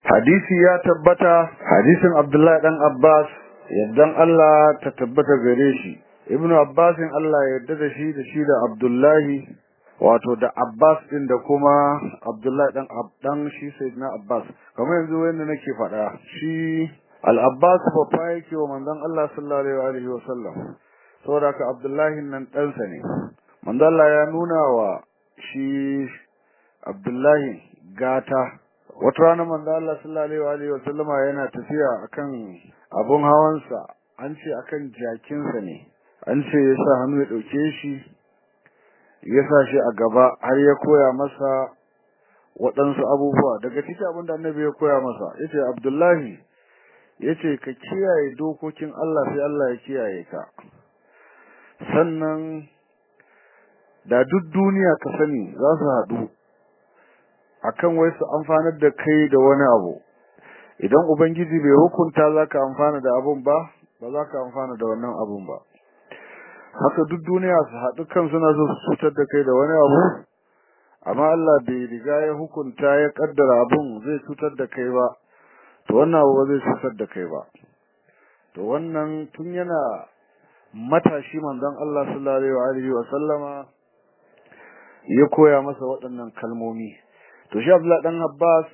hadisi ya tabbata hadisin Abdullahi dan Abbas yaddan Allah ta tabbata gare shi Ibn Abbas Allah ya yarda da shi da shi da Abdullahi wato da Abbas din da kuma Abdullahi dan Abdan shi Sayyidina Abbas kamar yanzu wanda nake faɗa shi Al-Abbas fa yake wa manzon Allah sallallahu alaihi wa sallam saboda ka Abdullahi nan ɗansa ne manzon Allah ya nuna wa shi Abdullahi gata wata rana manzo Allah sallallahu alaihi wa sallama yana tafiya akan abun hawansa an ce akan jakinsa ne an ce ya sa hannu ya dauke shi ya sa shi a gaba har ya koya masa waɗansu abubuwa daga cikin abin da annabi ya koya masa yace Abdullahi yace ka kiyaye dokokin Allah sai Allah ya kiyaye ka sannan da duk duniya ka sani za su haɗu akan wai su amfanar da kai da wani abu idan ubangiji bai hukunta zaka amfana da abun ba ba zaka amfana da wannan abun ba haka duk duniya su haɗu kan suna so su cutar da kai da wani abu amma Allah bai riga ya hukunta ya kaddara abun zai cutar da kai ba to wannan abu ba zai cutar da kai ba to wannan tun yana matashi manzon Allah sallallahu alaihi wa sallama ya koya masa waɗannan kalmomi to shi Abdullah dan Abbas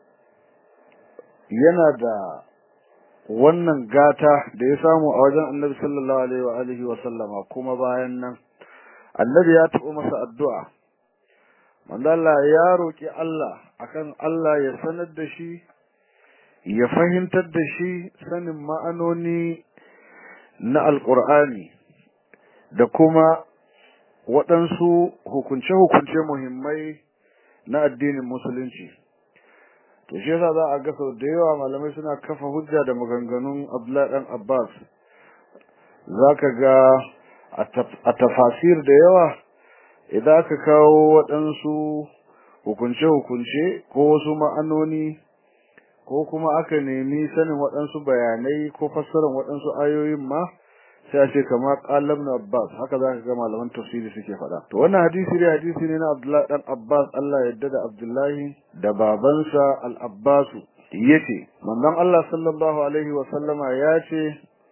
yana da wannan gata da ya samu a wajen Annabi sallallahu alaihi wa alihi wa sallama kuma bayan nan Annabi ya taɓa masa addu'a manzo Allah ya roki Allah akan Allah ya sanar da shi ya fahimtar da shi sanin ma'anoni na alqur'ani da kuma waɗansu hukunce-hukunce muhimmai na addinin musulunci to shi yasa za a ga sau da yawa malamai suna kafa hujja da maganganun Abdullahi dan Abbas zaka ga a tafasir da yawa idan aka kawo waɗansu hukunce-hukunce ko wasu ma'anoni ko kuma aka nemi sanin waɗansu bayanai ko fassarar waɗansu ayoyin ma sai a ce kamar qalam na Abbas haka zaka ga malaman tafsiri suke faɗa to wannan hadisi ne hadisi ne na Abdullahi dan Abbas Allah yadda da Abdullahi da babansa Al-Abbas yace manzon Allah sallallahu alaihi wa sallama yace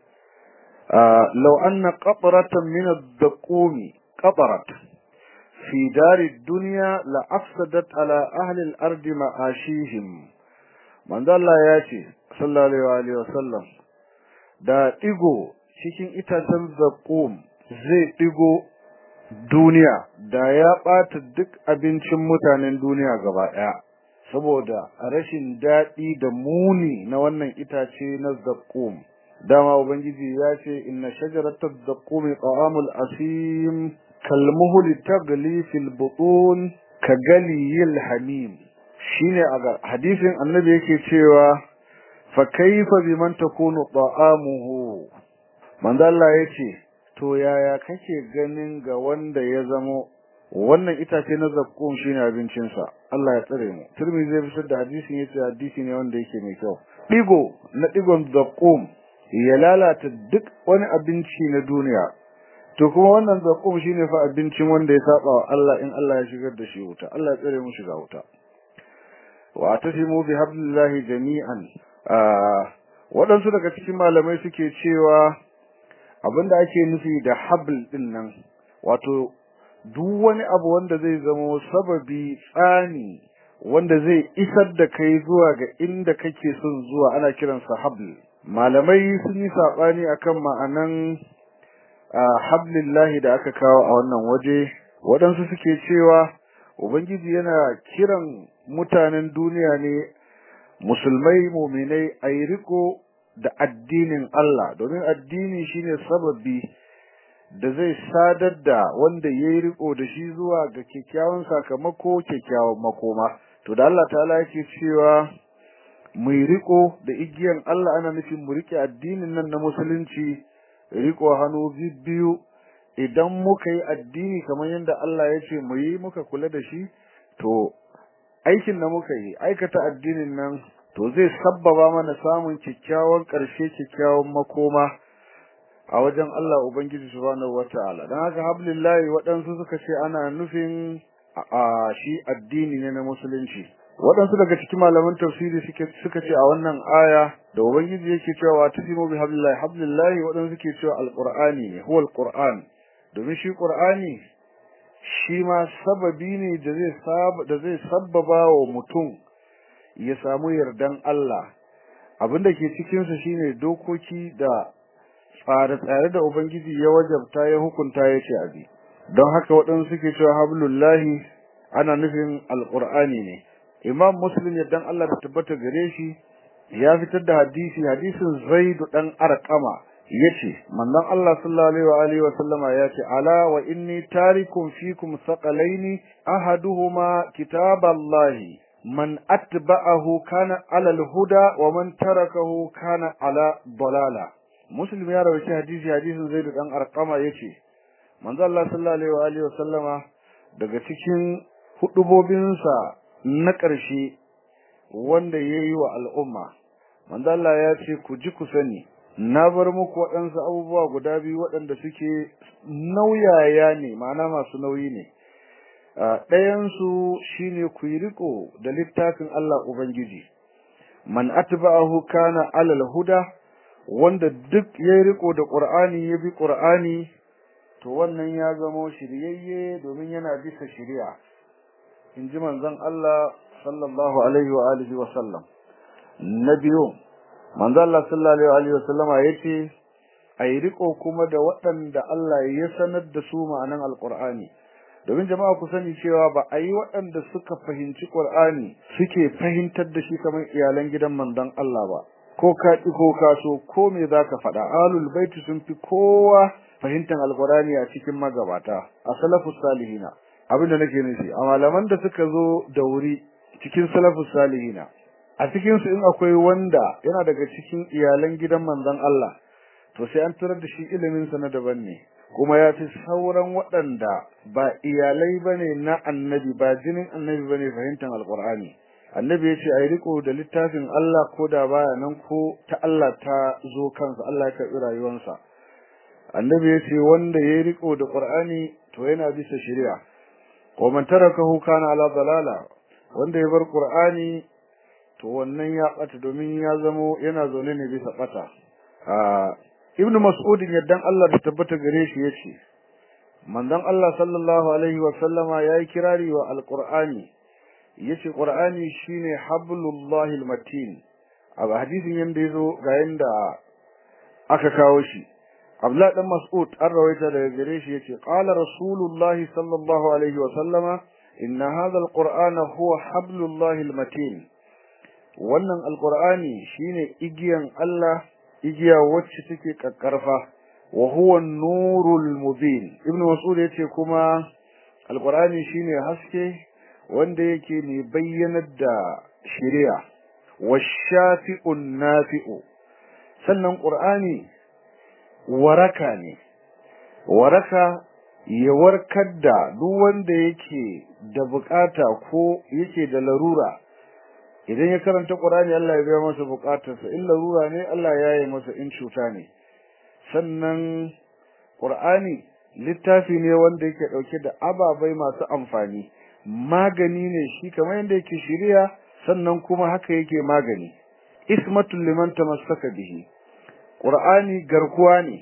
law anna qatratan min ad-daqum qatarat fi dar ad-dunya la afsadat ala ahli al-ard ma'ashihim manzon Allah yace sallallahu alaihi wa sallam da digo cikin itacen zaƙum zai ɗigo duniya da ya ɓata duk abincin mutanen duniya gaba ɗaya saboda rashin daɗi da muni na wannan itace na zaƙum dama ubangiji ya ce inna shajaratar zaƙumi ta'amul asim kalmuhuli tagli fil butun ka galiyil hamim shine a hadisin annabi yake cewa fa kaifa biman takunu ta'amuhu manzo Allah yace to yaya kake ganin ga wanda ya zamo wannan itace na zakkum shine abincin sa Allah ya tsare mu turmi zai fitar da hadisin yace hadisi ne wanda yake mai kyau digo na digon zakkum ya lalata duk wani abinci na duniya to kuma wannan zakkum shine fa abincin wanda ya saba wa Allah in Allah ya shigar da shi wuta Allah ya tsare mu shiga wuta wa atasimu bi hablillahi jami'an waɗansu daga cikin malamai suke cewa abinda ake nufi da habl din nan wato duk wani abu wanda zai zama sababi tsani wanda zai isar da kai zuwa ga inda kake son zuwa ana kiransa habl malamai sun yi sabani akan ma'anan hablillahi da aka kawo a wannan waje waɗansu suke cewa ubangiji yana kiran mutanen duniya ne musulmai muminai a yi riko da addinin Allah domin addini shine sababi da zai sadar da wanda yayi riko da shi zuwa ga kyakkyawan sakamako kyakkyawan makoma to da Allah ta'ala yake cewa mu riko da igiyan Allah ana nufin mu rike addinin nan na musulunci riko hannu biyu idan muka yi addini kamar yadda Allah ya ce mu yi muka kula da shi to aikin da muka yi aikata addinin nan to zai sabbaba mana samun kyakkyawan ƙarshe kyakkyawan makoma a wajen Allah Ubangiji subhanahu wata'ala dan haka hablillahi waɗansu suka ce ana nufin a shi addini ne na musulunci waɗansu daga cikin malaman tafsiri suka ce a wannan aya da ubangiji yake cewa tasimu bi hablillahi hablillahi waɗansu suke cewa alqur'ani ne huwa alqur'an domin shi qur'ani shi ma sababi ne da zai saba da zai sabbaba wa mutum ya samu yardan Allah abinda ke cikin sa shine dokoki da tsare-tsare da ubangiji ya wajabta ya hukunta ya ce abi don haka waɗansu suke cewa hablullahi ana nufin alqur'ani ne imam muslim yaddan Allah ta tabbata gare shi ya fitar da hadisi hadisin zaidu dan arqama yace manzon Allah sallallahu alaihi wa alihi wa sallama yace ala wa inni tarikum fikum saqalaini ahaduhuma kitaballahi man atba'ahu kana ala alhuda wa man tarakahu kana ala dalala muslim ya rawaita hadisi hadisin zaidu dan arqama yace manzon Allah sallallahu alaihi wa alihi wa sallama daga cikin hudubobinsa na ƙarshe wanda ya yi wa al'umma. Manzo Allah ya ce, Ku ji ku sani, na bar muku waɗansu abubuwa guda biyu waɗanda suke nauyaya ne, ma'ana masu nauyi ne. Ɗayansu shi ne ku yi riko da littafin Allah Ubangiji, man atba'ahu kana alal huda, wanda duk ya yi riko da ƙur'ani ya bi ƙur'ani, to wannan ya zamo shiryayye domin yana bisa shiriya. in ji manzon Allah sallallahu alaihi wa alihi wa sallam na biyu manzon Allah sallallahu alaihi wa alihi wa sallama yace ayi riko kuma da waɗanda Allah ya sanar da su ma'anan alqur'ani domin jama'a ku sani cewa ba a yi waɗanda suka fahimci qur'ani suke fahimtar da shi kamar iyalan gidan manzon Allah ba ko ka ki ko ka so ko me zaka faɗa alul baiti sun fi kowa fahimtar alqur'ani a cikin magabata a salafus salihina abinda nake nufi a malaman da suka zo da wuri cikin salafus salihina a cikin su in akwai wanda yana daga cikin iyalan gidan manzon Allah to sai an tarar da shi ilimin sa na daban ne kuma ya fi sauran waɗanda ba iyalai bane na annabi ba jinin annabi bane fahimtar alqur'ani annabi ya ce a yi riko da littafin Allah ko da baya nan ko ta Allah ta zo kansa Allah ya karɓi rayuwarsa annabi ya ce wanda ya yi riko da qur'ani to yana bisa shari'a wa man tarakahu kana ala dalala wanda ya bar qur'ani to wannan ya bata domin ya zamo yana zaune ne bisa bata ibn mas'ud yaddan Allah da tabbata gare shi yace manzon Allah sallallahu alaihi wa sallama yayi kirari wa alqur'ani yace qur'ani shine hablullahi almatin a hadisin yanda yazo ga yanda aka kawo shi Abdullah dan Mas'ud an rawaita daga gare shi yace qala rasulullahi sallallahu alaihi wa sallama inna hadha alqur'ana huwa hablullahi almatin wannan alqur'ani shine igiyan Allah igiya wacce take kakkarfa wa huwa nurul mubin ibnu mas'ud yace kuma alqur'ani shine haske wanda yake ne bayyanar da shari'a washafi'un nafi'u sannan qur'ani waraka ne waraka ya warkar da duk wanda yake da bukata ko yake da larura idan ya karanta Qur'ani Allah ya biya masa bukatarsa in larura ne Allah ya yi masa in cuta ne sannan Qur'ani littafi ne wanda yake dauke da ababai masu amfani magani ne shi kamar yadda yake shiriya sannan kuma haka yake magani ismatul liman tamassaka bihi Qur'ani garkuwa ne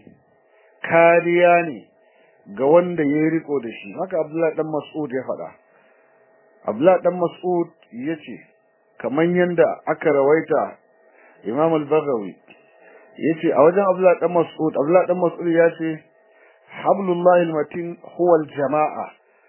kariya ne ga wanda ya riko da shi haka Abdullahi dan Mas'ud ya faɗa Abdullahi dan Mas'ud yace kaman yanda aka rawaita Imam al-Baghawi yace a wajen Abdullah dan Mas'ud Abdullah dan Mas'ud yace hablullahi al-matin huwa al-jama'a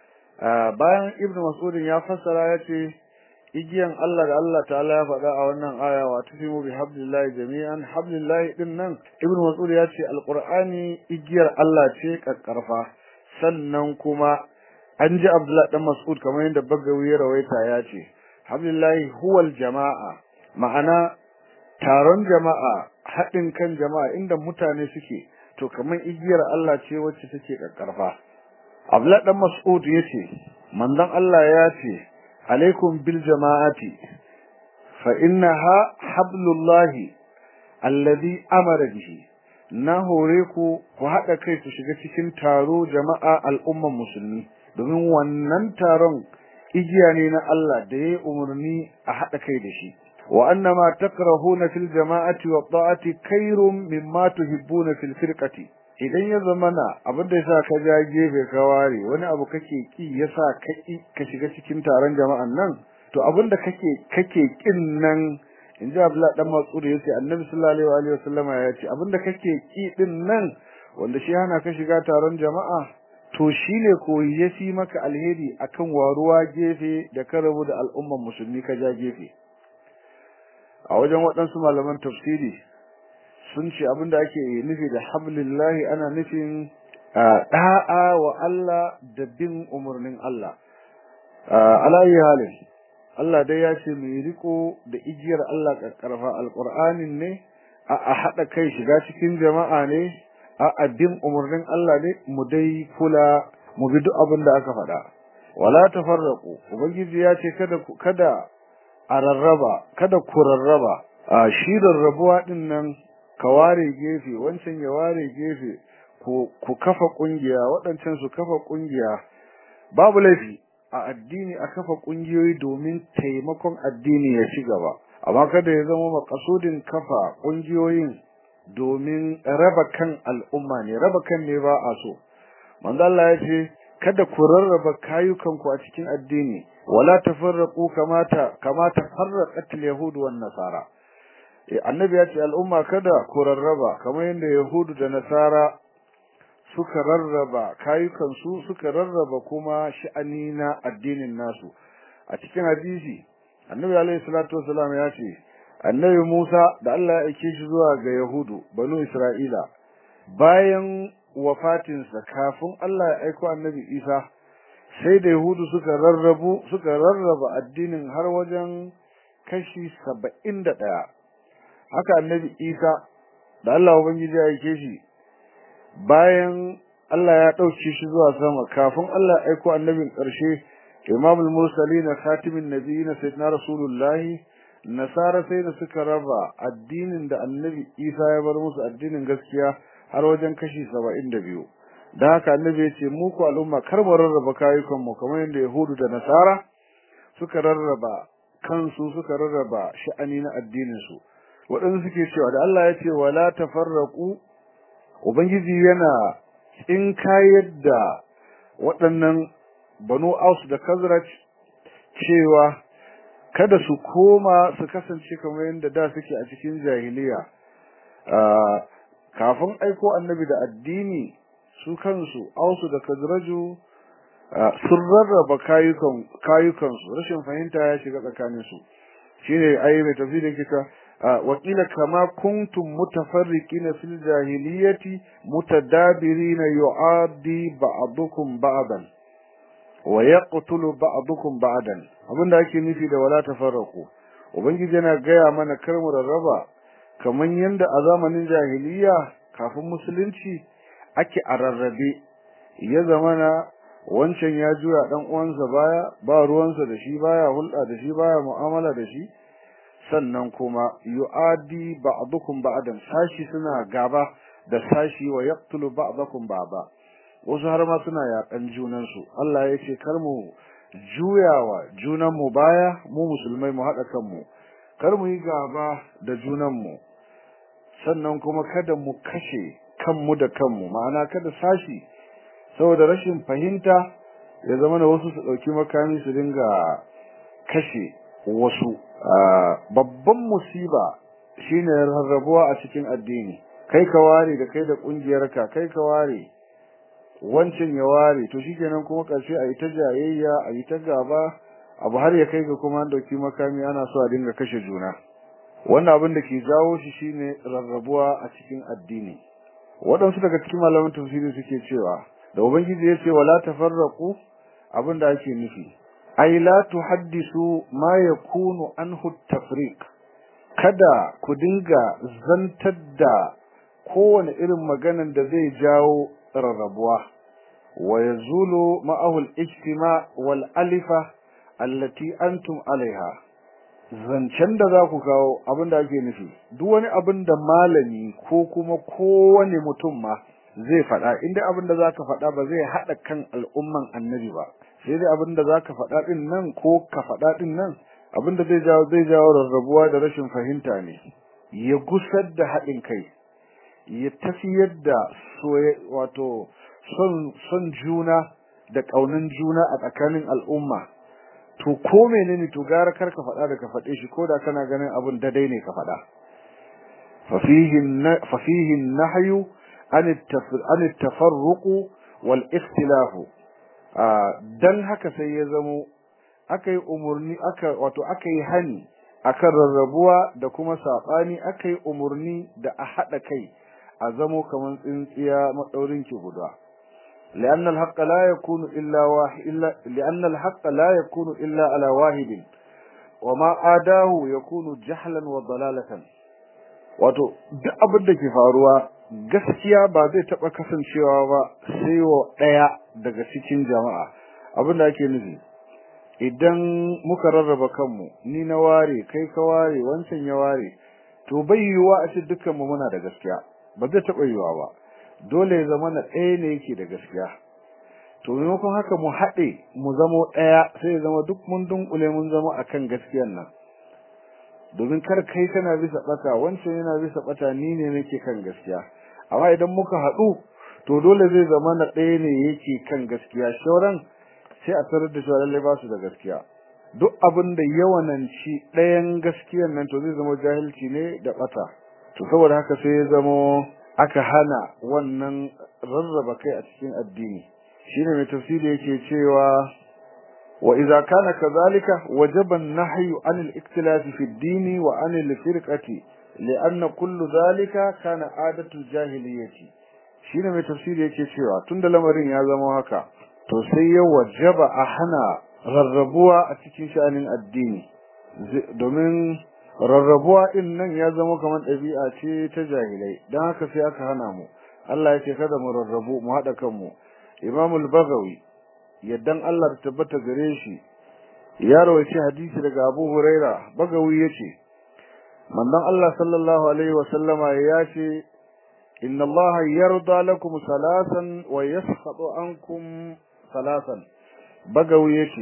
bayan Ibn Mas'ud ya fassara yace igiyan Allah da Allah ta'ala ya faɗa a wannan aya wa tasimu bi hablillahi jami'an hablillahi din nan Ibn Mas'ud yace al-Qur'ani igiyar Allah ce kakkarfa sannan kuma an ji Abdullah dan Mas'ud kamar yadda Bagawi ya rawaita yace Alhamdulillahi huwal jama'a ma'ana taron jama'a haɗin kan jama'a inda mutane suke to kamar igiyar Allah ce wacce take kakkarfa Abdullah dan Mas'ud yace manzon Allah ya ce alaikum bil jama'ati fa innaha hablullahi alladhi amara bihi na hore ku ku haɗa kai ku shiga cikin taro jama'a al'umman musulmi domin wannan taron igiya ne na Allah da yayi umarni a hada kai da shi wa annama takrahuna fil jama'ati wa ta'ati khairum mimma tuhibbuna fil firqati idan ya zamana abinda yasa ka ja gefe ka ware wani abu kake ki yasa ka ka shiga cikin taron jama'an nan to abinda kake kake kin nan inji Abdullah dan Mas'ud yace Annabi sallallahu alaihi wa sallama ya ce abinda kake ki din nan wanda shi hana ka shiga taron jama'a to shine koyi yafi maka alheri akan waruwa gefe da ka rabu da al'umman musulmi ka ja gefe a wajen waɗansu malaman tafsiri sun ce abinda ake nufi da hablillahi ana nufin da'a wa Allah da bin umarnin Allah alayi halin Allah dai ya ce mai riko da igiyar Allah karfa alqur'anin ne a hada kai shiga cikin jama'a ne a bin umarnin Allah ne mu dai kula mu bi duk abin da aka faɗa wala tafarraqu ubangiji ya ce kada kada a rarraba kada ku rarraba a shi rarrabuwa din nan ka ware gefe wancan ya ware gefe ku ku kafa kungiya waɗancan su kafa kungiya babu laifi a addini a kafa kungiyoyi domin taimakon addini ya ci gaba amma kada ya zama makasudin kafa kungiyoyin domin raba kan al'umma ne raba kan ne ba a so manzo Allah ya ce kada ku rarraba kayukanku a cikin addini wala tafarraqu kamata kamata farraqat al-yahud wan nasara annabi ya ce al'umma kada ku rarraba kamar yadda yahudu da nasara suka rarraba kayukan su suka rarraba kuma sha'ani na addinin nasu a cikin hadisi annabi alaihi salatu wasallam ya ce annabi Musa da Allah ya aike shi zuwa ga yahudu banu isra'ila bayan wafatinsa kafin Allah ya aiko annabi Isa sai da yahudu suka rarrabu suka rarraba addinin har wajen kashi saba'in da ɗaya haka annabi isa da Allah ubangiji ya aike shi bayan Allah ya ɗauke shi zuwa sama kafin Allah ya aiko annabin ƙarshe imamul mursalin khatimin nabiyina sayyidina rasulullahi nasara sai da suka raba addinin da annabi isa ya bar musu addinin gaskiya har wajen kashi saba'in da biyu da haka annabi ya ce mu ku al'umma kar mu rarraba kayukan mu kamar yadda yahudu da nasara suka rarraba kansu suka rarraba sha'ani na addinin su waɗansu suke cewa da Allah ya ce wala tafarraqu ubangiji yana in kayar da waɗannan banu aus da kazraj cewa kada su koma su kasance kamar yadda da suke a cikin jahiliya kafin aiko annabi da addini su kansu ausu da kazraju sun rarraba kayukan kayukansu rashin fahimta ya shiga tsakanin su shine ayi mai tafsiri kita wakila kama kuntum mutafarriqina fil jahiliyyati mutadabirina yu'addi ba'dukum ba'dan wa yaqtulu ba'dukum ba'dan abinda ake nufi da wala tafarraqu ubangiji yana gaya mana kar mu rarraba kaman yanda a zamanin jahiliya kafin musulunci ake a rarrabe ya zamana wancan ya juya dan uwansa baya ba ruwansa da shi baya hulɗa da shi baya mu'amala da shi sannan kuma yu'adi ba'dukum ba'dan sashi suna gaba da sashi wa yaqtulu ba'dakum ba'da wasu har ma suna yakan junan su Allah ya ce kar mu juyawa junan mu baya mu musulmai mu hada kanmu kar mu yi gaba da junan mu sannan kuma kada mu kashe kanmu da kanmu ma'ana kada sashi saboda rashin fahimta ya zama da wasu su dauki makami su dinga kashe wasu babban musiba shine rarrabuwa a cikin addini kai ka ware da kai da kungiyarka kai ka ware wancan ya ware to shikenan kuma karshe a yi ta jayayya a yi ta gaba abu har ya kai ga kuma an dauki makami ana so a dinga kashe juna wannan abin da ke jawo shi shine rarrabuwa a cikin addini waɗansu daga cikin malaman tafsiri suke cewa da ubangiji ya ce wala tafarraqu abin da ake nufi ay la tuhaddisu ma yakunu anhu tafriq kada ku dinga zantar da kowane irin maganan da zai jawo rarrabuwa wa yazulu ma'ahu al-ijtima wal alifa allati antum alaiha zancen da za ku kawo abin da ake nufi duk wani abin da malami ko kuma kowane mutum ma zai faɗa inda abin da za ka faɗa ba zai haɗa kan al'umman annabi ba sai dai abinda zaka faɗa din nan ko ka faɗa din nan abinda zai jawo zai jawo rarrabuwa da rashin fahimta ne ya gusar da haɗin kai ya tafiyar da wato son son juna da ƙaunin juna a tsakanin al'umma to ko menene to gara kar ka faɗa da ka faɗe shi ko da kana ganin abin dadai ne ka faɗa fa fihi nahyu an at-tafarruq wal ikhtilaf dan haka sai ya zamo akai umurni aka wato akai hani akan rarrabuwa da kuma sabani akai umurni da a hada kai a zamo kaman tsintsiya madaurin ki guda لأن الحق لا يكون إلا واحد إلا لأن الحق لا يكون إلا على واحد وما آداه يكون جهلا وضلالة wato duk abin da ke faruwa gaskiya ba zai taba kasancewa ba sai wa daya daga cikin jama'a abin da ake nufi idan muka rarraba kanmu ni na ware kai ka ware wancan ya ware to bai yiwuwa a ce dukkan mu muna da gaskiya ba zai taba yiwuwa ba dole ya zama na ɗaya ne yake da gaskiya to maimakon haka mu haɗe mu zamo ɗaya sai ya zama duk mun dunkule mun zama akan gaskiyan nan domin kar kai kana bisa ɓata wancan yana bisa ɓata ni ne nake kan gaskiya amma idan muka haɗu to dole zai zama na ɗaya ne yake kan gaskiya shauran sai a tarar da cewa lallai ba su da gaskiya duk abin da yawananci ɗayan gaskiyan nan to zai zama jahilci ne da ɓata to saboda haka sai ya zama aka hana wannan rarraba kai a cikin addini shine mai tafsiri yake cewa wa idza kana kadhalika wajaba an-nahyu 'an al-ikhtilaf fi ad-din wa 'an al-firqati li'anna kullu dhalika kana 'adatu al-jahiliyyati shine mai tafsiri yake cewa tunda lamarin ya zama haka to sai ya wajaba a hana rarrabuwa a cikin sha'anin addini domin rarrabuwa din nan ya zama kamar ɗabi'a ce ta jahilai don haka sai aka hana mu Allah ya ce kada mu rarrabu mu haɗa kanmu Imam al-Baghawi yaddan Allah ta tabbata gare shi ya rawaci hadisi daga Abu Huraira Bagawi yace manzon Allah sallallahu alaihi wa sallama ya ce inna Allah yarda lakum salasan wa yaskhatu ankum salasan Bagawi yace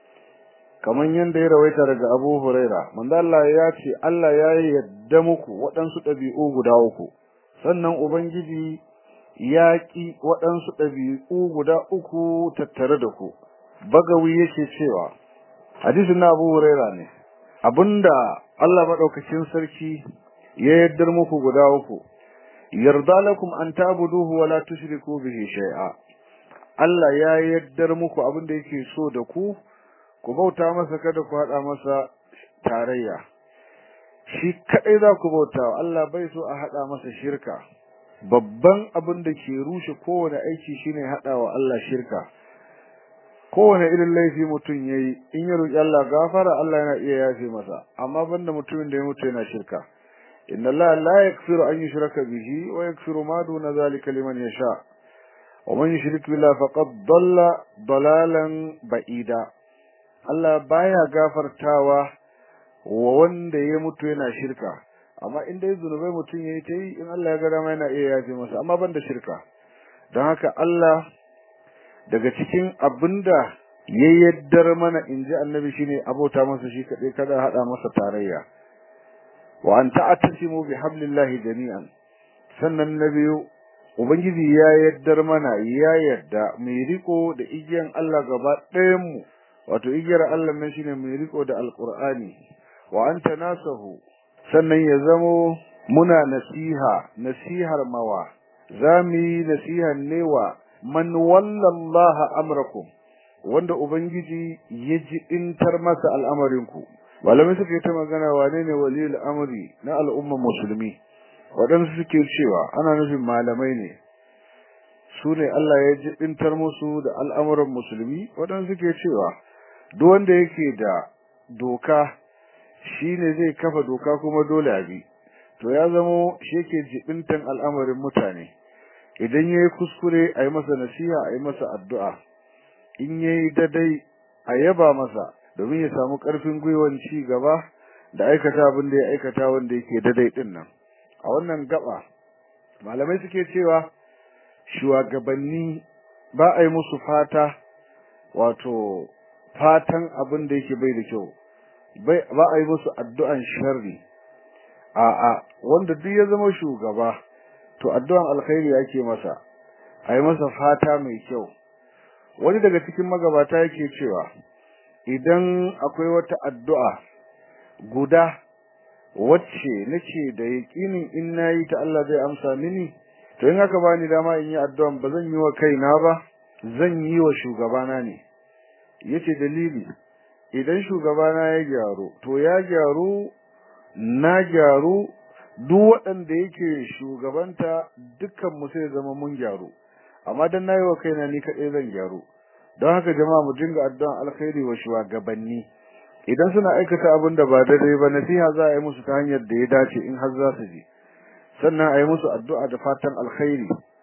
kaman yanda ya rawaita daga Abu Huraira manzo Allah ya ce Allah ya yadda muku waɗansu ɗabi'u guda uku sannan ubangiji ya ki waɗansu ɗabi'u guda uku tattare da ku bagawi yake cewa hadisin na Abu Huraira ne abinda Allah madaukakin sarki ya yaddar muku guda uku yarda lakum an ta'buduhu wa la tushriku bihi shay'a Allah ya yaddar muku abinda yake so da ku ku bauta masa kada ku hada masa tarayya shi kadai za ku bauta Allah bai so a hada masa shirka babban abin da ke rushe kowane aiki shine hada wa Allah shirka kowane irin laifi mutum yayi in ya roki Allah gafara Allah yana iya yafe masa amma banda mutumin da ya mutu yana shirka inna Allah la yaghfiru an yushraka bihi wa yaghfiru ma duna zalika liman yasha wa man yushrik billahi faqad dalla dalalan ba'ida Allah baya gafartawa wa wanda ya mutu yana shirka amma in dai zunubai mutum yayi ta yi in Allah ya ga dama yana iya yafe masa amma banda shirka don haka Allah daga cikin abinda ya yaddar mana inji annabi shine abota masa shi kadai kada hada masa tarayya wa an ta'tasimu bi hablillahi jami'an sannan na biyu ubangiji ya yaddar mana ya yadda mai riko da igiyan Allah gaba ɗayan mu wato igiyar Allah nan shine mai riko da alqur'ani wa anta nasahu sannan ya zamo muna nasiha nasihar mawa zami nasiha ne wa man wallallaha amrakum wanda ubangiji ya ji intar masa al'amarinku malamai suka yi ta magana wane ne waliyul amri na al'ummar musulmi waɗansu suke cewa ana nufin malamai ne su ne Allah ya ji intar musu da al'amuran musulmi waɗansu suke cewa duk wanda yake da doka shine zai kafa doka kuma dole a bi to ya zamo shi yake jibintan al'amarin mutane idan yayi kuskure a yi masa nasiha a yi masa addu'a in yayi dadai a yaba masa domin ya samu karfin gwiwan ci gaba da aikata abin da ya aikata wanda yake dadai din nan a wannan gaba malamai suke cewa shugabanni ba a yi musu fata wato fatan abin da yake bai da kyau bai ba a yi musu addu'an sharri a a wanda duk ya zama shugaba to addu'an alkhairi ake masa a yi masa fata mai kyau wani daga cikin magabata yake cewa idan akwai wata addu'a guda wacce nake da yaƙinin in nayi ta Allah zai amsa mini to in haka bani dama in yi addu'an ba zan yi wa kaina ba zan yi wa shugabana ne yace dalili idan shugabana ya gyaru to ya gyaru na gyaru duk waɗanda yake shugabanta dukkan mu sai zama mun gyaru amma dan nayi wa kaina ni kaɗai zan gyaru don haka jama'a mu dinga addu'an alkhairi wa shugabanni idan suna aikata abin da ba daidai ba nasiha za a yi musu ta hanyar da ya dace in har za su ji sannan a yi musu addu'a da fatan alkhairi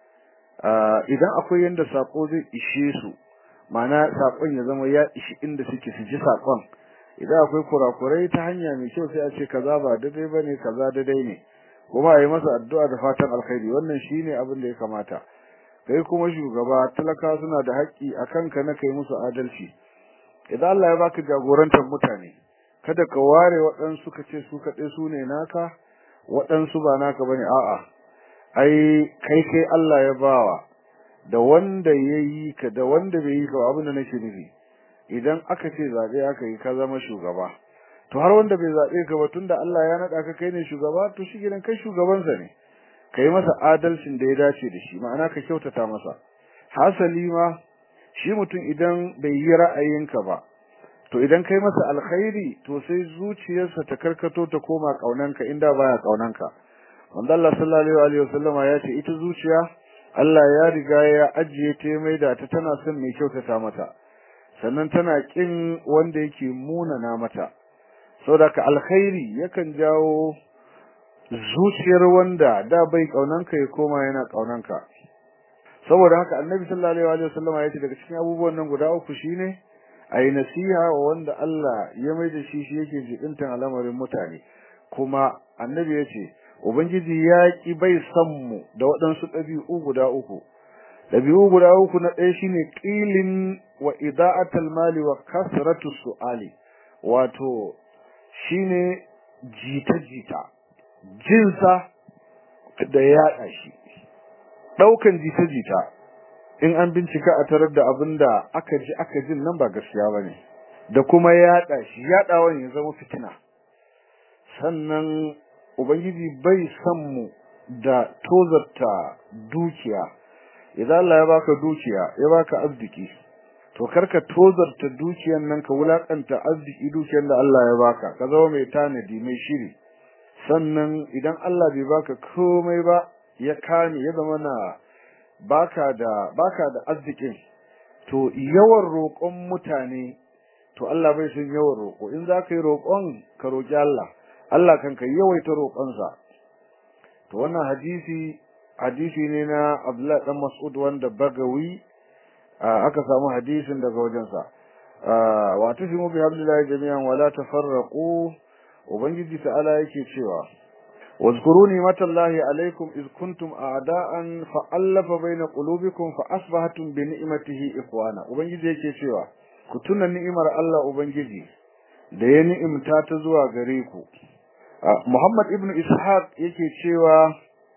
idan akwai yanda sako zai ishe su ma'ana sakon ya zama ya ishi inda suke su ji sakon idan akwai kurakurai ta hanya mai kyau sai a ce kaza ba daidai bane kaza daidai ne kuma a yi masa addu'a da fatan alkhairi wannan shine abin da ya kamata kai kuma shugaba talaka suna da haƙƙi a kanka na kai musu adalci idan Allah ya baka jagorantar mutane kada ka ware waɗansu ka ce su kaɗai su ne naka waɗansu ba naka bane a'a ai kai kai Allah ya bawa da wanda ya yi ka da wanda bai yi ka abin da nake nufi idan aka ce zaɓe aka yi ka zama shugaba to har wanda bai zaɓe ka ba tunda Allah ya naɗa ka kai ne shugaba to shi gidan kai shugabansa ne ka yi masa adalcin da ya dace da shi ma'ana ka kyautata masa hasali ma shi mutum idan bai yi ra'ayinka ba to idan kai masa alkhairi to sai zuciyarsa ta karkato ta koma kaunanka inda baya kaunanka wanda Allah sallallahu alaihi wasallama ya ce ita zuciya Allah ya riga ya ajiye ta mai da ta tana son mai kyautata mata sannan tana kin wanda yake munana mata saboda ka alkhairi yakan jawo zuciyar wanda da bai kaunanka ya koma yana kaunanka saboda haka annabi sallallahu alaihi wasallama ya ce daga cikin abubuwan nan guda uku shine ayi nasiha wa wanda Allah ya mai da shi shi yake jibintan al'amarin mutane kuma annabi ya ce ubangiji ya ki bai san mu da waɗansu ɗabi'u guda uku ɗabi'u guda uku na ɗaya shine qilin wa ida'atul mali wa kasratu su'ali wato shine jita jita jinsa da yaɗa shi ɗaukan jita jita in an bincika a tarar da abin da aka ji aka jin nan ba gaskiya ba ne da kuma yaɗa shi yaɗawan ya zama fitina sannan ubangiji bai san mu da tozarta dukiya idan Allah ya baka dukiya ya baka arziki to karka tozarta dukiyan nan ka wulakanta arziki dukiyar da Allah ya baka ka zama mai tanadi mai shiri sannan idan Allah bai baka komai ba ya kame ya zama na baka da baka da arzikin to yawan roƙon mutane to Allah bai son yawan roƙo in za ka yi roƙon ka roƙi Allah Allah kan ka yawaita roƙonsa to wannan hadisi hadisi ne na Abdullah dan Mas'ud wanda Bagawi aka samu hadisin daga wajensa wa tasimu bi hablillahi jami'an wala tafarraqu ubangiji ta'ala yake cewa واذكروا نعمة الله عليكم إذ كنتم أعداء فألف بين قلوبكم فأصبحتم بنعمته إخوانا ubangiji yake cewa ku tuna ni'imar Allah ubangiji da ya ni'imta ta zuwa gare ku Muhammad ibn Ishaq yake cewa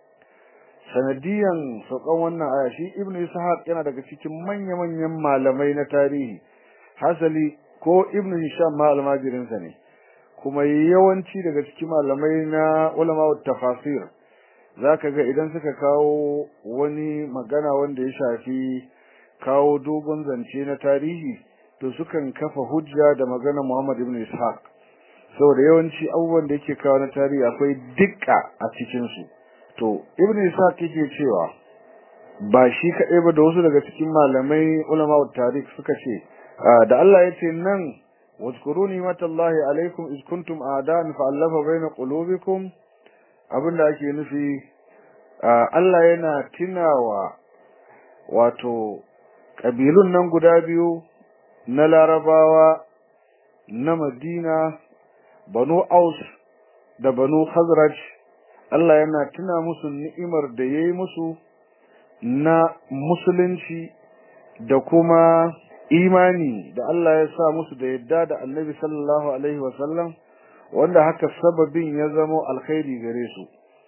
sanadiyan saukan wannan aya shi ibn Ishaq yana daga cikin manya-manyan malamai na tarihi hasali ko ibn Hisham ma almajirinsa ne kuma yawanci daga cikin malamai na ulama tafasir zaka ga idan suka kawo wani magana wanda ya shafi kawo dogon zance na tarihi to sukan kafa hujja da magana Muhammad ibn Ishaq saboda yawanci abubuwan da yake kawo na tarihi akwai dukka a cikin su to ibn Ishaq yake cewa ba shi kaɗai ba da wasu daga cikin malamai ulama tarikh suka ce da Allah ya ce nan واذكروا نعمة الله عليكم إذ كنتم أعداء فألف بين قلوبكم abinda ake nufi Allah yana tunawa wato kabilun nan guda biyu na Larabawa na Madina Banu Aus da Banu Khazraj Allah yana tuna musu ni'imar da yayi musu na musulunci da kuma imani da Allah ya sa musu da yadda da Annabi sallallahu alaihi wasallam wanda haka sababin ya zamo alkhairi gare su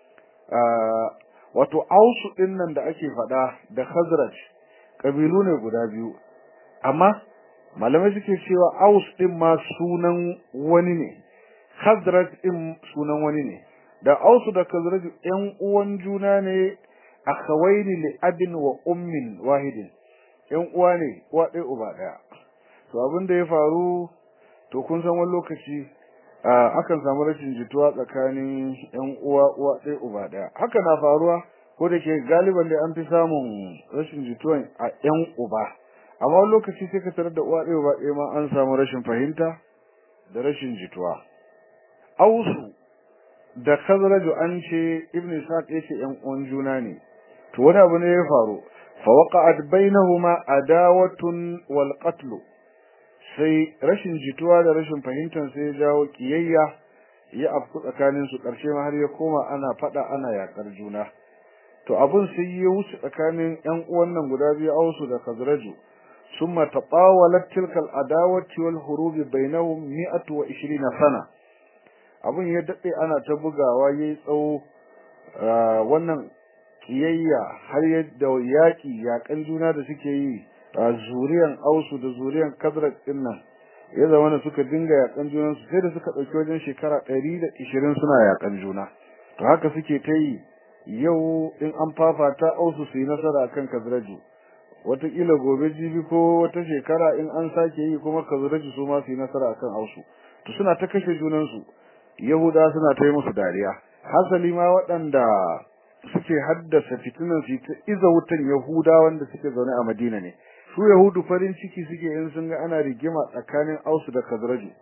wato ausu din nan da ake faɗa da khazraj kabilu ne guda biyu amma malamai suke cewa aus din ma sunan wani ne khazraj din sunan wani ne da ausu da khazraj yan uwan juna ne akhawaini li abin wa ummin wahidin yan uwa ne uwa ɗaya uba ɗaya to abin da ya faru to kun san wani lokaci akan samu rashin jituwa tsakanin yan uwa uwa ɗaya uba ɗaya haka na faruwa ko da ke galiban da an fi samun rashin jituwan a yan uba amma wani lokaci sai ka tarar da uwa ɗaya uba ɗaya ma an samu rashin fahimta da rashin jituwa ausu da khazraju an ce ibnu isaq yace yan uwan juna ne to wani abu ne ya faru fa waqa'at bainahuma adawatun wal qatl sai rashin jituwa da rashin fahimtar sai ya jawo kiyayya ya afku tsakanin su karshe ma har ya koma ana fada ana yakar juna to abun sai ya wuce tsakanin yan uwan nan guda biyu Ausu da Khazraju summa tatawalat tilka al-adawati wal hurub bainahum 120 sana abun ya dade ana ta bugawa yayi tsawo wannan kiyayya har yadda yaki yakan juna da suke yi a zuriyan ausu da zuriyan kadrat din nan ya zama da suka dinga yakan junan su sai da suka dauki wajen shekara 120 suna yakan juna to haka suke ta yi yau in an fafata ausu su yi nasara kan kadraju wataƙila gobe jibi ko wata shekara in an sake yi kuma kadraju su ma su yi nasara akan ausu to suna ta kashe junan su yahuda suna ta yi musu dariya hasali ma waɗanda suke haddasa fitinan su ta iza wutan yahuda wanda suke zaune a madina ne su yahudu farin ciki suke in sun ga ana rigima tsakanin ausu da kazraju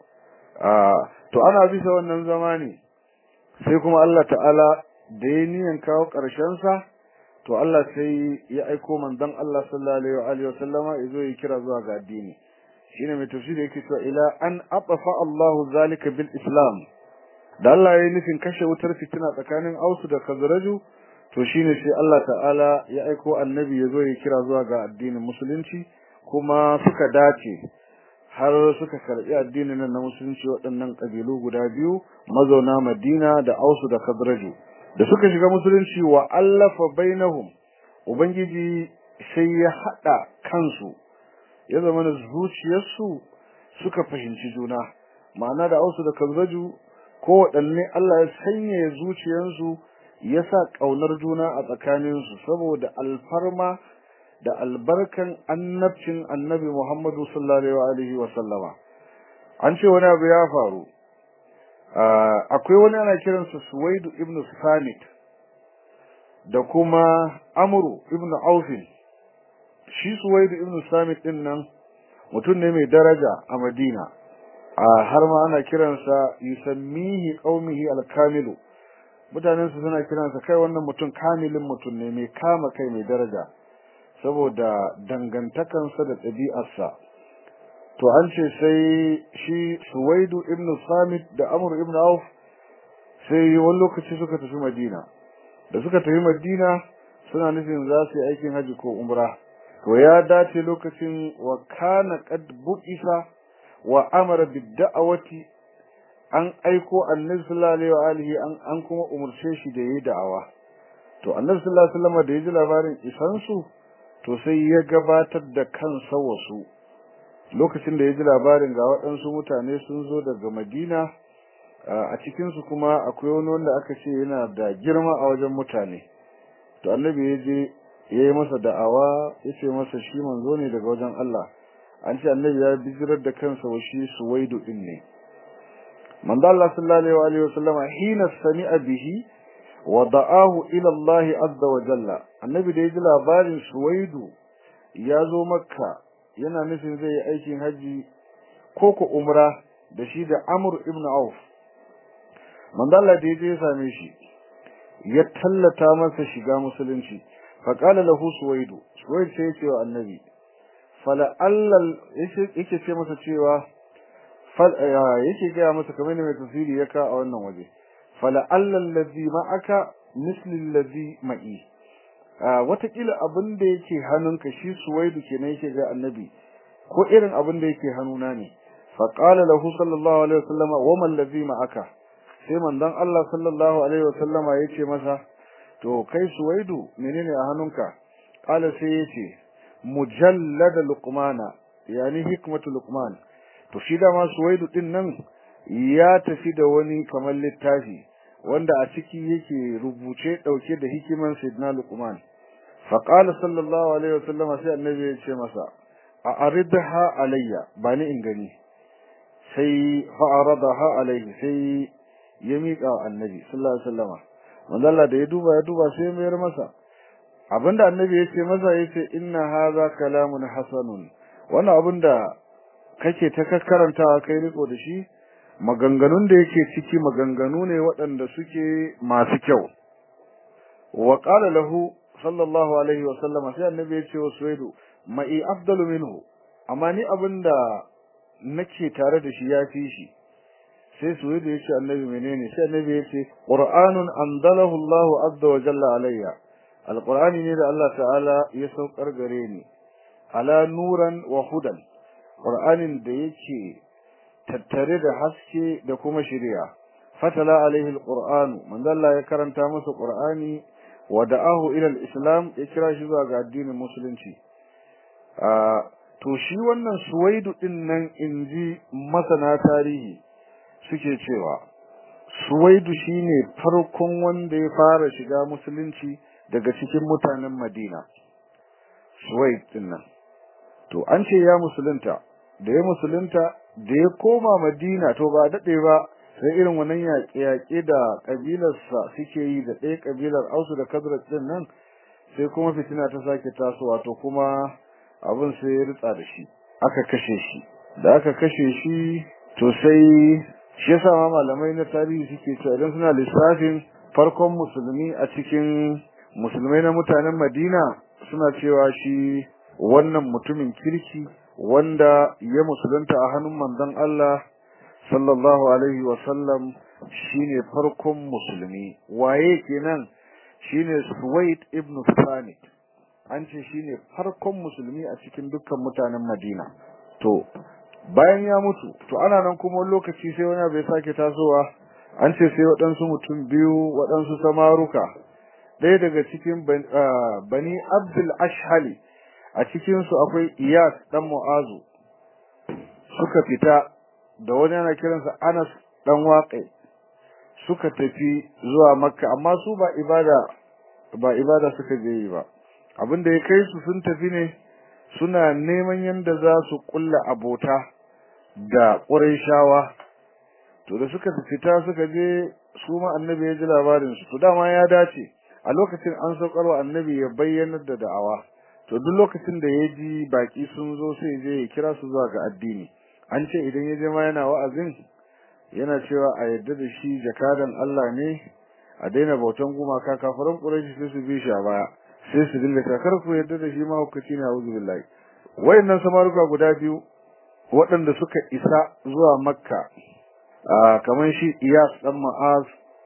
to ana bisa wannan zamani sai kuma Allah ta'ala da ya niyan kawo ƙarshen sa to Allah sai ya aiko manzon Allah sallallahu alaihi wa sallama yazo ya kira zuwa ga addini shine mai tafsiri yake cewa ila an afafa Allahu zalika bil islam da Allah ya yi nufin kashe wutar fitina tsakanin ausu da kazraju to shine sai Allah ta'ala ya aiko annabi yazo ya kira zuwa ga addinin musulunci kuma suka dace har suka karbi addinin nan na musulunci waɗannan kabilu guda biyu mazauna Madina da Ausu da Khazraju da suka shiga musulunci wa allafa bainahum ubangiji sai ya hada kansu ya zama da zuciyarsu suka fahimci juna ma'ana da Ausu da Khazraju ko waɗanne Allah ya sanya zuciyarsu ya sa ƙaunar juna a tsakaninsu saboda alfarma da albarkan annabcin annabi Muhammadu sallallahu alaihi wa sallama an ce wani abu ya faru akwai wani ana kiransa Suwaidu ibn Samit da kuma Amru ibn Aufin shi Suwaidu ibn Samit din nan mutum ne mai daraja a Madina har ma ana kiransa yusammihi qaumihi al-kamilu mutanen su suna kiransa kai wannan mutum kamilin mutum ne mai kama kai mai daraja saboda dangantakansa da ɗabi'arsa to an ce sai shi Suwaidu ibn Samit da Amr ibn Auf sai wani lokaci suka tafi Madina da suka tafi Madina suna nufin za su yi aikin haji ko umra to ya dace lokacin wa kana qad bu'isa wa amara bid-da'awati an aiko annabi sallallahu alaihi wa alihi an an kuma umurce shi da yayi da'awa to annabi sallallahu alaihi wasallam da yaji labarin isan su to sai ya gabatar da kansa wasu lokacin da yaji labarin ga waɗansu mutane sun zo daga Madina a cikin su kuma akwai wani wanda aka ce yana da girma a wajen mutane to annabi ya je yayi masa da'awa yace masa shi manzo ne daga wajen Allah an ce annabi ya bijirar da kansa wa shi suwaidu din ne manzo Allah sallallahu alaihi wasallam hina sami'a bihi wa da'ahu ila Allah azza wa jalla annabi da yaji labarin suwaidu ya zo makka yana nufin zai yi aikin haji ko ko umra da shi da amr ibn auf manzo Allah da yaje ya same shi ya tallata masa shiga musulunci fa qala lahu suwaidu suwaidu sai ya ce wa annabi fala allal yake ce masa cewa fal yake ga masa kamar ne mai tafsiri ya ka a wannan waje fala allal ladhi ma'aka misli alladhi ma'i watakila abin da yake hannunka shi suwaidu kenan yake ga annabi ko irin abin da yake hannuna ne fa qala lahu sallallahu alaihi wasallama wa man ladhi ma'aka sai manzon Allah sallallahu alaihi wasallama yace masa to kai suwaidu menene a hannunka qala sai yace mujallad luqmana yani hikmatu luqman to shi da ma suwaidu din nan ya tafi da wani kamar littafi wanda a ciki yake rubuce dauke da hikiman sayyidina luqman fa qala sallallahu alaihi wasallam sai annabi ya ce masa a aridha alayya bani in gani sai fa aradaha alayhi sai ya miƙa annabi sallallahu alaihi wasallam manzo Allah da ya duba ya duba sai ya mayar masa abinda annabi ya ce masa yace inna hadha kalamun hasanun wannan abinda kake ta karantawa kai riko da shi maganganun da yake ciki maganganu ne waɗanda suke masu kyau wa qala lahu sallallahu alaihi wa sallam sai annabi ya ce wa suwaidu ma'i afdalu minhu amma ni abinda nake tare da shi ya fi shi sai suwaidu ya ce annabi menene sai annabi ya ce qur'anun anzalahu Allahu azza wa jalla alayya alqur'ani ne da Allah ta'ala ya saukar gare ni ala nuran wa hudan qur'anin da yake tattare da haske da kuma shari'a fatala alaihi alqur'anu manzo Allah ya karanta masa qur'ani wa da'ahu ila alislam ya kira shi zuwa ga addinin musulunci to shi wannan suwaidu din nan inji masana tarihi suke cewa suwaidu shine farkon wanda ya fara shiga musulunci daga cikin mutanen Madina suwaid din nan to an ce ya musulunta da ya musulunta da ya koma Madina to ba dade ba sai irin wannan yaƙe-yaƙe da kabilarsa suke yi da ɗaya kabilar Ausu da Khazraj din nan sai kuma fitina ta sake tasowa to kuma abin sai ya ritsa da shi aka kashe shi da aka kashe shi to sai shi yasa ma malamai na tarihi suke cewa idan suna lissafin farkon musulmi a cikin musulmai na mutanen Madina suna cewa shi wannan mutumin kirki wanda ya musulunta a hannun manzon Allah sallallahu alaihi wa sallam shine farkon musulmi waye kenan shine Suwaid ibn Thanit an ce shine farkon musulmi a cikin dukkan mutanen Madina to bayan ya mutu to ana nan kuma lokaci sai wani bai sake tasowa an ce sai waɗansu mutum biyu waɗansu samaruka ɗaya daga cikin bani Abdul Ashhali a cikin su akwai Iyas dan Mu'azu suka fita da wani ana kiransa Anas dan Waqi suka tafi zuwa Makka amma su ba ibada ba ibada suka je yi ba abinda ya kai su sun tafi ne suna neman yanda za su kulla abota da Qurayshawa to da suka fita suka je su ma annabi ya ji labarin su to dama ya dace a lokacin an saukarwa annabi ya bayyana da da'awa to duk lokacin da ya ji baki sun zo sai je ya kira su zuwa ga addini an ce idan ya je ma yana wa'azin yana cewa a yadda da shi jakadan Allah ne a daina bautan gumaka kafiran Quraysh sai su bi shi a baya sai su dinga takar ku yadda da shi ma hukaci ne a'udhu billahi wayannan samaruka guda biyu waɗanda suka isa zuwa Makka kamar shi Iyas dan Ma'az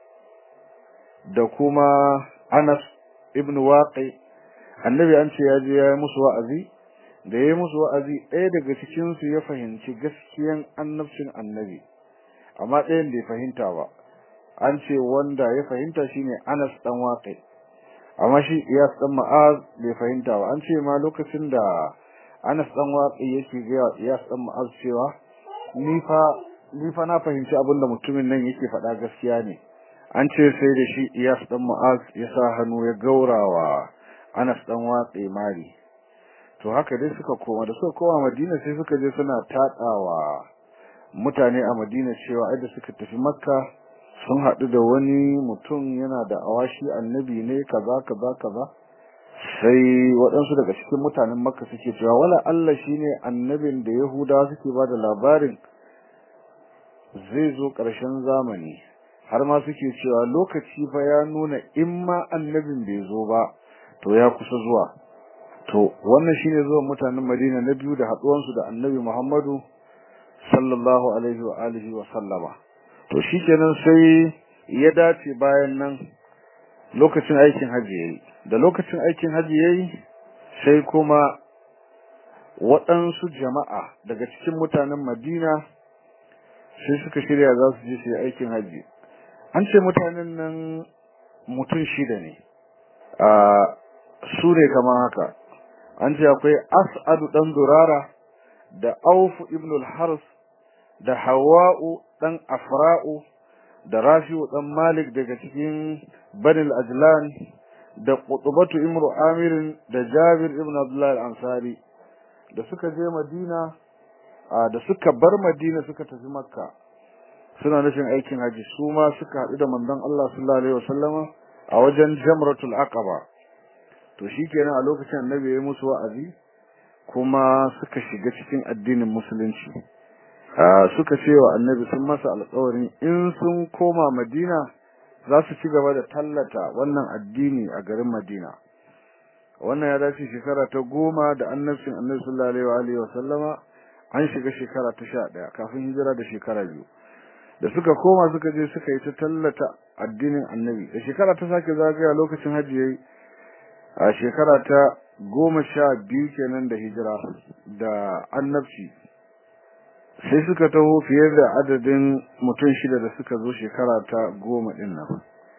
da kuma Anas ibn Waqi annabi an ce ya je ya yi musu wa'azi da ya yi musu wa'azi ɗaya daga cikin su ya fahimci gaskiyan annabcin annabi amma ɗayan bai fahimta ba an ce wanda ya fahimta shine Anas dan Waqi amma shi Iyas dan Ma'az bai fahimta ba an ce ma lokacin da Anas dan Waqi yake ga Iyas dan Ma'az cewa ni fa ni fa na fahimci abin da mutumin nan yake faɗa gaskiya ne an ce sai da shi Iyas dan Mu'az ya sa hannu ya gaurawa Anas dan Watsi mari to haka dai suka koma da suka koma Madina sai suka je suna tadawa mutane a Madina cewa ai da suka tafi Makka sun haɗu da wani mutum yana da awashi annabi ne kaza kaza kaza sai waɗansu daga cikin mutanen Makka suke cewa wala Allah shine annabin da Yahudawa suke ba da labarin zai zo ƙarshen zamani har ma suke cewa lokaci fa ya nuna in ma annabin bai zo ba to ya kusa zuwa to wannan shine zuwan mutanen Madina na biyu da haduwan su da Annabi Muhammadu sallallahu alaihi wa alihi wa sallama to shikenan sai ya dace bayan nan lokacin aikin haji yayi da lokacin aikin haji yayi sai kuma waɗansu jama'a daga cikin mutanen Madina sai suka shirya za su je su yi aikin haji an ce mutanen nan mutum shida ne a su ne kamar haka an ce akwai as'adu dan durara da auf ibn al-hars da hawa'u dan afra'u da rafi'u dan malik daga cikin banil ajlan da qutbatu imru amir da jabir ibn abdullah al-ansari da suka je madina da suka bar madina suka tafi makka suna nufin aikin haji su ma suka haɗu da manzon Allah sallallahu alaihi wasallama a wajen jamratul aqaba to shikenan a lokacin annabi ya musu wa'azi kuma suka shiga cikin addinin musulunci suka ce wa annabi sun masa alƙawarin in sun koma madina za su ci gaba da tallata wannan addini a garin madina wannan ya dace shekara ta goma da annabcin annabi sallallahu alaihi wa sallama an shiga shekara ta sha ɗaya kafin hijira da shekara biyu da suka koma suka je suka yi ta tallata addinin annabi da shekara ta sake zagaya lokacin hajji yayi a shekara ta goma sha biyu kenan da hijira da annabci sai suka taho fiye da adadin mutum shida da suka zo shekara ta goma ɗin nan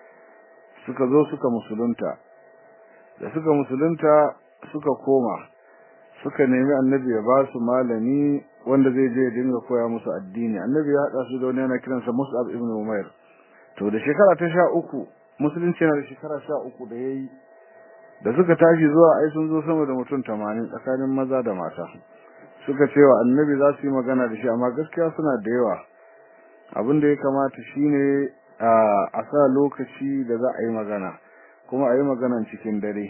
suka zo suka musulunta da suka musulunta suka koma suka nemi annabi ya ba su malami wanda zai je ya dinga koya musu addini annabi ya haɗa su da wani yana kiransa mus'ab ibn umair to da shekara ta sha uku musulunci yana da shekara sha uku da ya yi da suka tashi zuwa ai sun zo sama da mutum tamanin tsakanin maza da mata suka ce wa annabi za su yi magana da shi amma gaskiya suna da yawa abin da ya kamata shine a sa lokaci da za a yi magana kuma a yi maganan cikin dare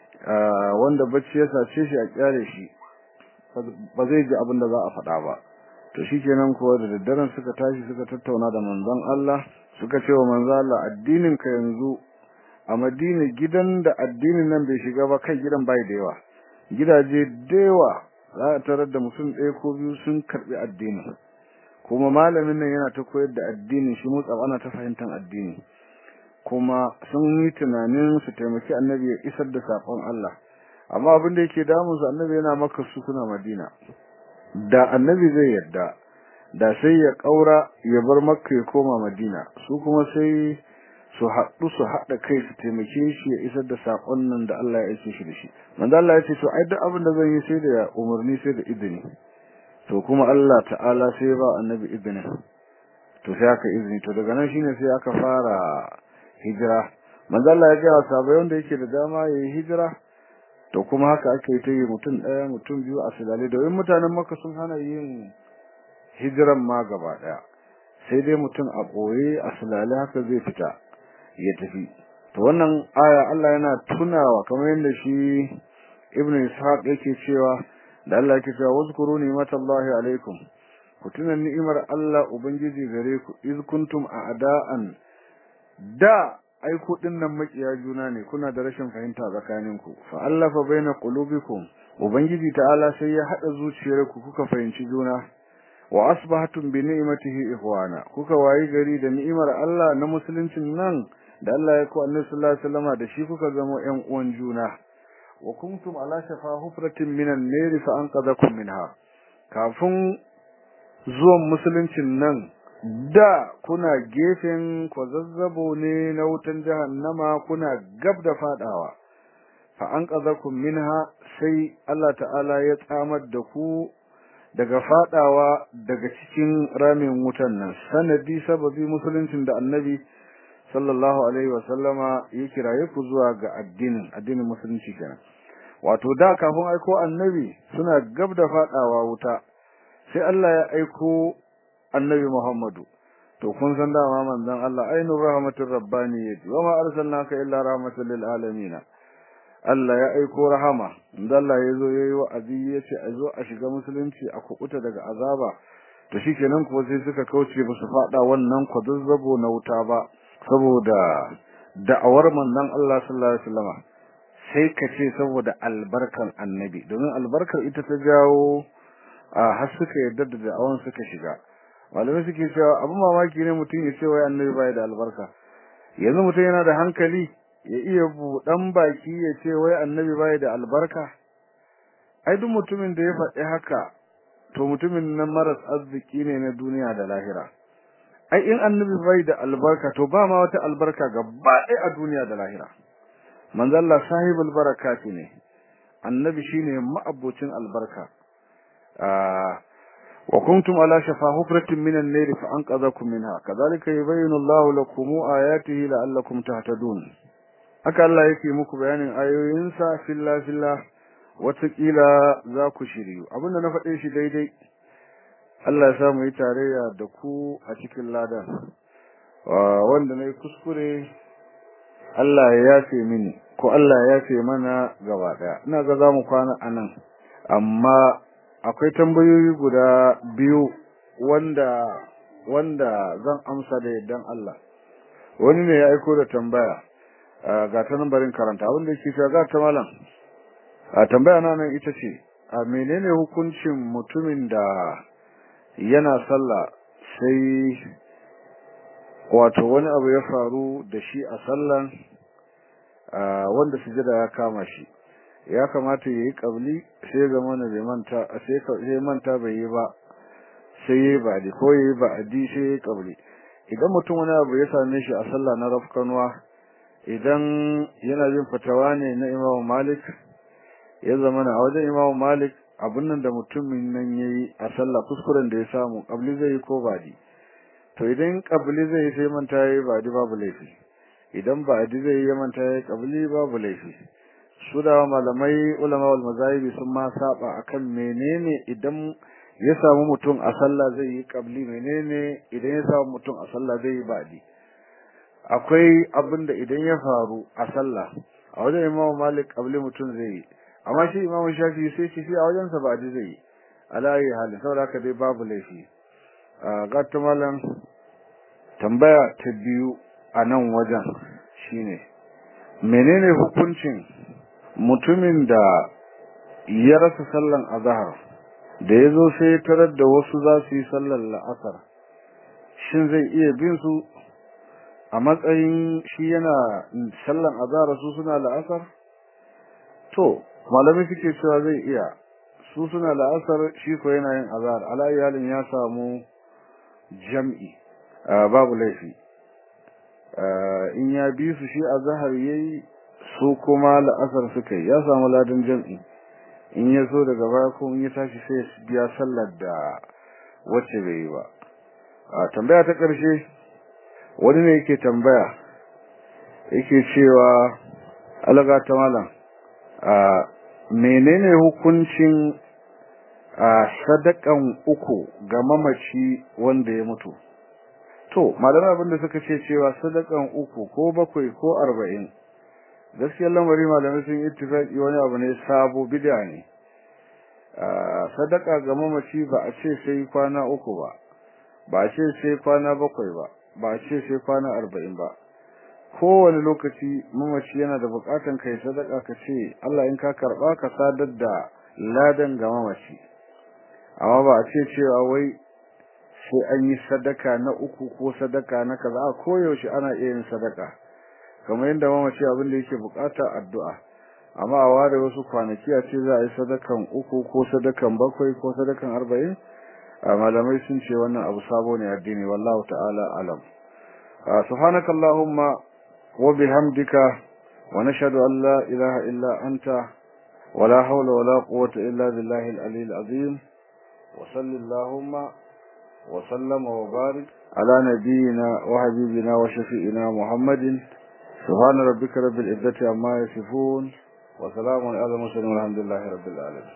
wanda bacci ya sace shi a kyale shi ba zai ji abin da za a faɗa ba to shikenan kuwa da daddaren suka tashi suka tattauna da manzon Allah suka ce wa manzon Allah addinin ka yanzu a Madina gidan da addinin nan bai shiga ba kai gidan bai da yawa gidaje da yawa za a tarar da mutum ɗaya ko biyu sun karɓi addini kuma malamin nan yana ta koyar da addini shi motsa ana ta fahimtar addini kuma sun yi tunanin su taimaki annabi ya isar da saƙon Allah amma abin da yake damun su annabi yana maka su kuna Madina da annabi zai yarda da sai ya kaura ya bar makka ya koma Madina su kuma sai su haɗu su haɗa kai su taimake shi ya isar da saƙon nan da Allah ya aike shi da shi manzo Allah ya ce to ai duk abin da zan yi sai da umarni sai da izini to kuma Allah ta'ala sai ba annabi izini to sai aka izini to daga nan shine sai aka fara hijira manzo Allah ya ga wa sahabbai wanda yake da dama yayi hijira to kuma haka ake ta yi mutum ɗaya mutum biyu a silale domin mutanen Makka sun hana yin hijiran ma gaba ɗaya sai dai mutum a ɓoye a silale haka zai fita ya tafi to wannan aya Allah yana tunawa kamar yadda shi Ibn Ishaq yake cewa da Allah yake cewa wazkuru ni'matallahi alaikum ku tuna ni'imar Allah ubangiji gare ku iz kuntum a'da'an da ai ku dinnan makiya juna ne kuna da rashin fahimta tsakaninku fa allafa baina qulubikum ubangiji ta'ala sai ya hada zuciyarku kuka fahimci juna wa asbahatum bi ni'matihi ikhwana kuka wayi gari da ni'imar Allah na musuluncin nan da Allah ya ku annabi sallallahu alaihi wasallam da shi kuka zama ƴan uwan juna wa kuntum ala shafa hufratin minan nar fa anqadhakum minha kafin zuwan musuluncin nan da kuna gefen kwazazzabo ne na wutan jahannama kuna gab da fadawa fa anqadhakum minha sai Allah ta'ala ya tsamar da ku daga fadawa daga cikin ramin wutan nan sanadi sababi musuluncin da annabi sallallahu alaihi wasallama ya kiraye ku zuwa ga addinin addinin musulunci kenan wato da kafin aiko annabi suna gab da fadawa wuta sai Allah ya aiko annabi Muhammadu to kun san dama manzon Allah ainur rahmatur rabbaniyati wa ma arsalnaka illa rahmatan lil alamin Allah ya aiko rahama inda Allah ya zo yayi wa'azi yace a zo a shiga musulunci a kukuta daga azaba to shikenan kuwa sai suka kauce ba su fada wannan kwazazzabo na wuta ba saboda da'awar manzon Allah sallallahu alaihi wasallam sai ka ce saboda albarkan annabi domin albarkar ita ta jawo a har suka yarda da da'awan suka shiga malamai suke cewa abin mamaki ne mutum ya ce wai annabi bai da albarka yanzu mutum yana da hankali ya iya buɗan baki ya ce wai annabi bai da albarka ai duk mutumin da ya faɗi haka to mutumin nan maras arziki ne na duniya da lahira ai in annabi bai da albarka to ba ma wata albarka gaba ɗaya a duniya da lahira manzo Allah sahibul barakati ne annabi shine ma'abocin albarka wa kuntum ala shafa hufratin minan nar fa anqadhakum minha kadhalika yubayyinu Allahu lakum ayatihi la'allakum tahtadun haka Allah yake muku bayanin ayoyinsa filla filla watakila za ku shiryu abinda na faɗe shi daidai Allah ya samu yi tarayya da ku a cikin ladan wanda na yi kuskure Allah ya yafe mini ko Allah ya yafe mana gaba ɗaya ina ga za mu kwana a nan amma akwai tambayoyi guda biyu wanda wanda zan amsa da yardan Allah wani ne ya aiko da tambaya ga ta barin karanta abin da yake cewa ga ta malam a tambaya na nan ita ce a menene hukuncin mutumin da yana sallah sai wato wani abu ya faru da shi a sallan wanda sujada ya kama shi ya kamata yayi kabli sai zama na bai manta sai sai manta bai yi ba sai yayi ba di ko yayi ba adi sai yayi kabli idan mutum wani abu ya same shi a sallah na rafkanwa idan yana yin fatawa ne na Imam Malik ya zama na wajen Imam Malik abun nan da mutumin nan yayi a sallah kuskuren da ya samu kabli zai yi ko badi to idan kabli zai yi sai manta yayi badi babu laifi idan badi zai yi manta yayi kabli babu laifi su da malamai ulama wal mazahibi sun ma saba akan menene idan ya samu mutum a sallah zai yi kabli menene idan ya samu mutum a sallah zai yi badi akwai abin da idan ya faru a sallah a wajen Imam Malik kabli mutum zai yi amma shi Imam Shafi sai shi a wajen sa badi zai yi alayi hali saboda haka dai babu laifi ga ta malam tambaya ta biyu a nan wajen shine menene hukuncin mutumin da ya rasa sallan azhar da yazo sai tarar da wasu za su yi sallar la'asar shin zai iya bin su a matsayin shi yana sallan azhar su suna la'asar to malami suke cewa zai iya su suna la'asar shi ko yana yin azhar ala iyalin ya samu jam'i babu laifi in ya bi su shi azhar yayi su kuma la'asar suka yi ya samu ladan jam'i in ya so daga baya ko in ya tashi sai ya biya sallar da wacce bai yi ba a tambaya ta ƙarshe wani ne yake tambaya yake cewa alaga ta malam a menene hukuncin a sadakan uku ga mamaci wanda ya mutu to malamai abinda suka ce cewa sadakan uku ko bakwai ko arba'in gaskiyar lamari malamai sun ittifaqi wani abu ne sabo bid'a ne sadaka ga mamaci ba a ce sai kwana uku ba ba a ce sai kwana bakwai ba ba a ce sai kwana arba'in ba kowane lokaci mamaci yana da bukatan kai sadaka ka ce Allah in ka karba ka sadar da ladan ga mamaci amma ba a ce cewa wai sai an yi sadaka na uku ko sadaka na kaza a koyaushe ana iya yin sadaka kamar yadda mamaci abin da yake bukata addu'a amma a ware wasu kwanaki a ce za a yi sadakan uku ko sadakan bakwai ko sadakan arba'in a malamai sun ce wannan abu sabo ne addini wallahu ta'ala alam subhanakallahumma wa bihamdika wa nashhadu an la ilaha illa anta ولا حول ولا قوة إلا بالله العلي العظيم وصل اللهم وسلم وبارك على نبينا وحبيبنا وشفيئنا محمد سبحان ربك رب العزة عما يصفون وسلام على المرسلين والحمد لله رب العالمين